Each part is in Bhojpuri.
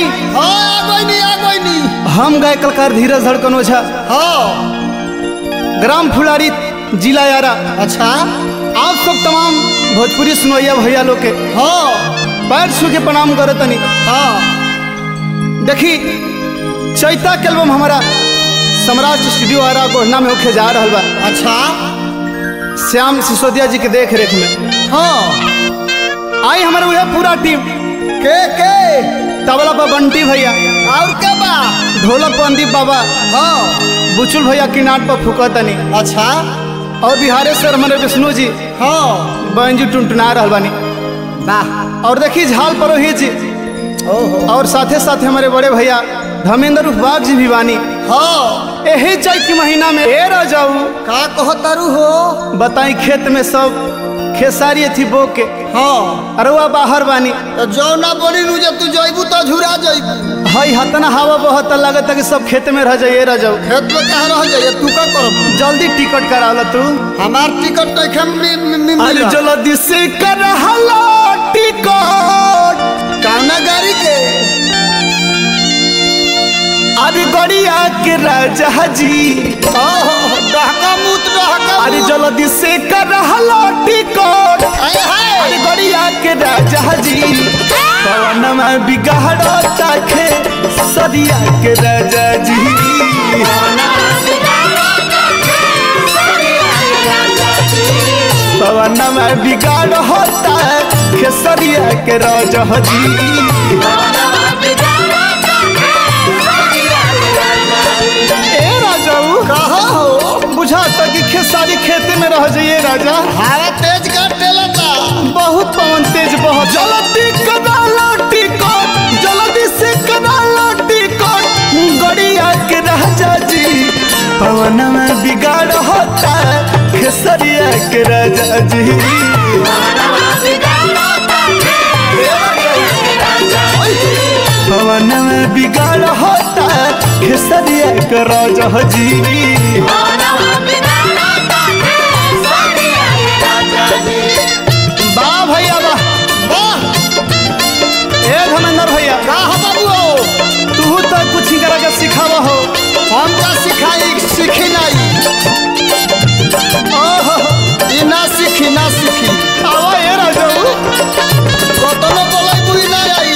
आई हाँ आ गई नी आ गई नी हम गए कलकार धीरज धड़कन ओझा हाँ ग्राम फुलारी जिला यारा अच्छा आप सब तमाम भोजपुरी सुनैया भैया लोग के हाँ पैर छू के प्रणाम करे तनी हाँ देखी चैता के एल्बम हमारा सम्राट स्टूडियो आरा गोहना में होके जा रहा बा अच्छा श्याम सिसोदिया जी के देख रेख में हाँ आई हमारे वह पूरा टीम के के तबला पर बंटी भैया और के बा ढोलक पर अंदीप बाबा हाँ बुचुल भैया किनाट पर फुकतनी अच्छा और बिहारेश्वर हमारे विष्णु जी हाँ बैंजू टुनटुना रहल बानी वाह और देखी झाल परोही जी ओहो और साथे साथे हमारे बड़े भैया धर्मेंद्र उपवाग जी भी बानी हाँ यही चैत के महीना में ए रह जाऊ का कहतारू हो बताई खेत में सब खेसारी थी बो के हाँ अरुआ बाहर बानी तो जो ना बोली नु जब तू जइबू तो झुरा जइबू हई हतना हवा बहत लगत है कि सब खेत में रह जाइए रह जाऊ खेत में कहाँ रह जाइए तू का करब जल्दी टिकट करावला तू हमार टिकट तो एखन मि- मि- मि- अरे मिला। जल्दी से कर हला टिकट कौना गाड़ी के अरे गड़िया के राजा जी ओहो डहका मूत डहका अरे मूत। जल्दी से कर हला टिकट आय हाय अरे गड़िया के राजा जी पवन में बिगाड़ता खे सदिया के राजा जी पवन में बिगाड़ होता खे सदिया के राजा जी ए राजाऊ कहा हो बुझाता कि खेसारी खेते में रह जाइए राजा हवा तेज कर टेलता बहुत पवन तेज बहुत जल्दी कदाला टिकट जल्दी से कदाला टिकट गड़िया के राजा जी पवन में बिगाड़ होता खेसरिया के राजा जी पवन में बिगाड़ होता खेसरिया के राजा जी वाह भैया वाह वाह ए धर्मेंद्र भैया का हो बाबू हो तू तो कुछ ही करा के सिखावा हो हम का सिखाई सीखी नहीं ओहो ई ना सीखी ना सीखी आवा ए राजाऊ कतनो बोलै बुई ना आई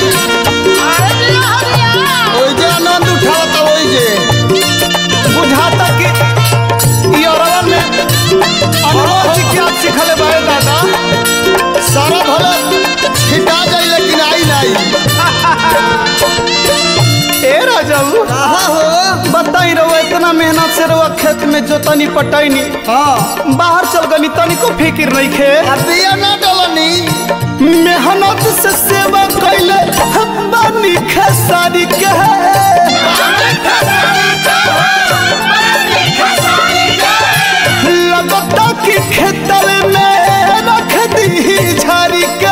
ओइ जे आनंद उठावता ओइ जे बुझाता कि ई औरवा में अनुभव जी क्या सिखले बारे दादा सारा भले छिटा जाई लेकिन आई नहीं ए राजाऊ कहा हो बताई रहो इतना मेहनत से रहो खेत में जोतनी पटैनी हाँ बाहर चल गनी तनिको फिकिर नहीं खे अबिया ना डलनी मेहनत से सेवा कैले बानी खेसारी के लगता कि खेतल में रख दी झारी के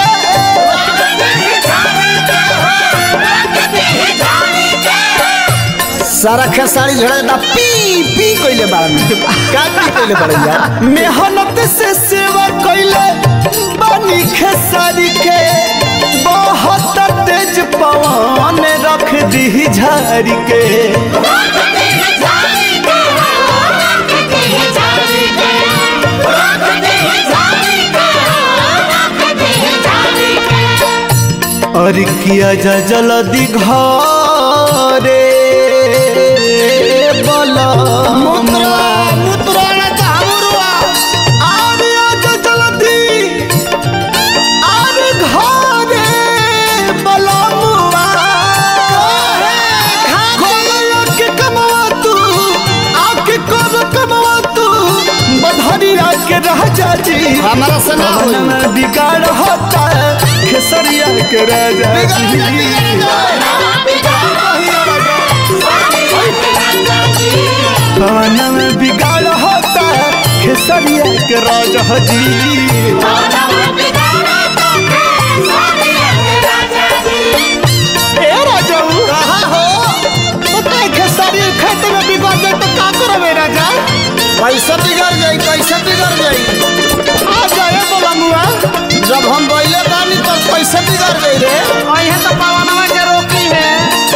सारा खेसारी झड़े दा पी पी कइले बाड़ में का पी कइले बाड़ यार मेहनत से सेवा कैले बानी खेसारी के बहुत तेज पवन रख दी झारी के और किया जा जल्दी घरे बला मुद्रा मुद्रा ना चाहमुरुआ आरे आजा जल्दी आरे घरे बलमुआ घोड़या के कमवा तू आके कर कमवा तू बधरिया के राजा जी हमारा से ना होई पवन में बिगाड़ होता है खेसरिया के राजा जी पवन में बिगाड़ होता है खेसरिया के राजा जी ए राजाऊ कहा हो बताए खेसारी खेत में बिगड़ जाए तो का करबे राजा कैसे बिगड़ जाई कैसे बिगड़ जाई आ जाए बलमुआ जब हम बैले बानी तब कैसे बिगड़ गई रे अहे तो पवनवा के रोकी है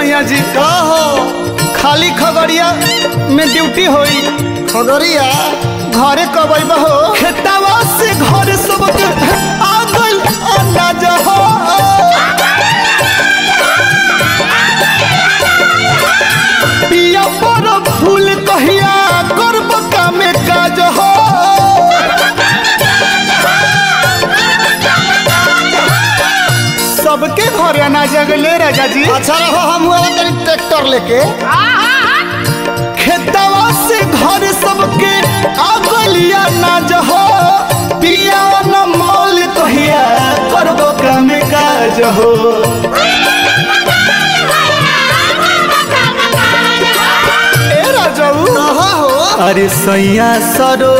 सैया जी का हो खाली खगड़िया में ड्यूटी होई खगड़िया घरे कब अइबा हो खेतवा से घर सबके आ गइल अनाज हो पिया पर फूल कहिया करब कामे काज हो सबके घरे अनाज गले राजा जी अच्छा रहो हम हुआ तनी ट्रैक्टर लेके खेतवा से घर सबके अगलिया ना जहो पिया न मोल कहिया करबो काम काज हो ए राजऊ कहा हो अरे सैया सरो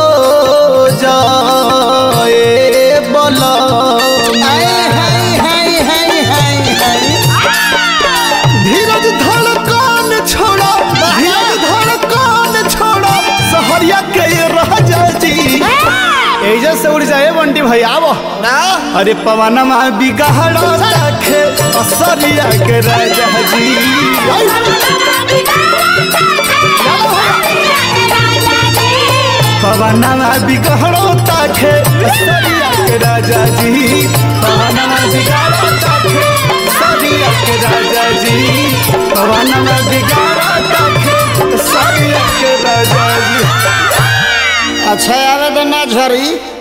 जाए बोला हाय हाय हाय हाय हाय हाय धीरज धड़कन छोड़ो धीरज धड़कन छोड़ो सहरिया के ये राजा जी एजा से उड़ जाए बंटी भाई आवो ना अरे पवन में बिगहड़ो रखे असरिया के राजा जी पवन में बिगहड़ो ताखे असरिया के राजा जी पवन में बिगहड़ो ताखे असरिया के राजा जी पवन में बिगहड़ो ताखे असरिया के राजा जी अच्छा आवे तो ना झरी